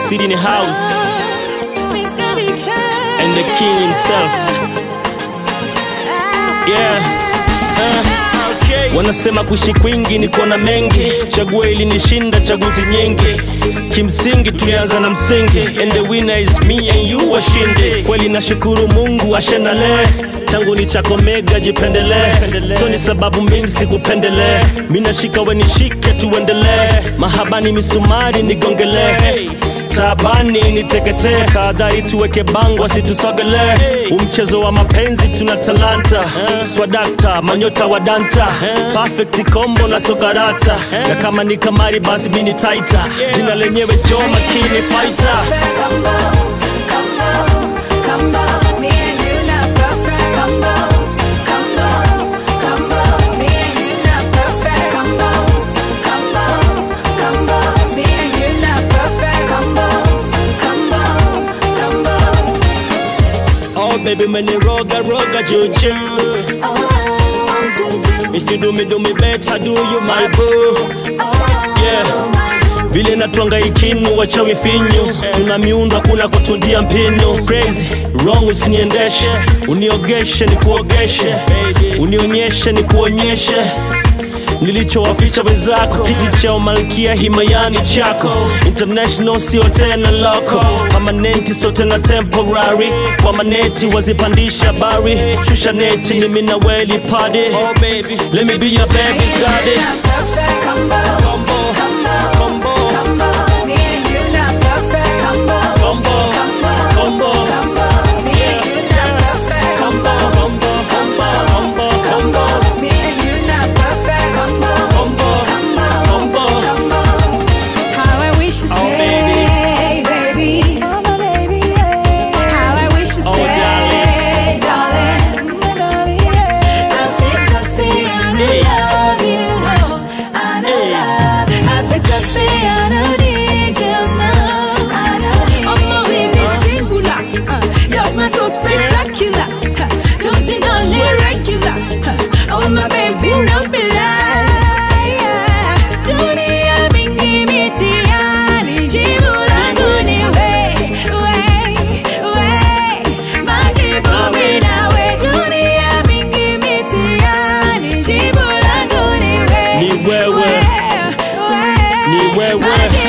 City in the house and the king himself. Yeah. Uh, wanasema kuishi kwingi ni kuona mengi, chaguo ili nishinda chaguzi nyingi. Kimsingi tulianza na msingi, and the winner is me and you washinde. Kweli nashukuru Mungu ashenale changu ni chako mega, jipendelee, so ni sababu mingi sikupendelee. Mi nashika we nishike, tuendelee, mahabani misumari nigongelee taabani niteketee, tahadhari tuweke bango asitusogelee. Umchezo wa mapenzi tuna talanta, swadakta manyota wa danta, perfect combo na sokarata, na kama ni kamari basi bini taita, jina lenyewe jo makini fighter. Oh baby meniroga roga juju If you do me do me better do you my boo Yeah vile natwanga ikinu wachawi finyu tuna miundo hakuna kutundia mpinu crazy wrong usiniendeshe uniogeshe ni kuogeshe unionyeshe ni kuonyeshe nilichowaficha wenzako kiti cha umalkia himayani chako international sio tena loko pamanenti sio tena temporary kwa maneti wazipandisha bari shusha neti mimi na weli padi oh baby let me be your baby's daddy combo combo combo combo combo yeah combo combo combo combo combo combo combo How I wish you Oh, say, baby. Oh, my baby, yeah. How I wish you Oh, say, darling. I feel to say I Hey. love you, no. I know Hey. love. I feel to say I don't need you now. I don't need oh, my baby, singular. Uh, Your smile so spectacular. Uh, Don't see no irregular. Uh, Oh, my baby, no lie. Dunia mingi mitihani, jibu langu ni we, we, we. Majibu mimi nawe. Dunia mingi mitihani, jibu langu ni we, Ni wewe. we, we. Ni wewe. Majibu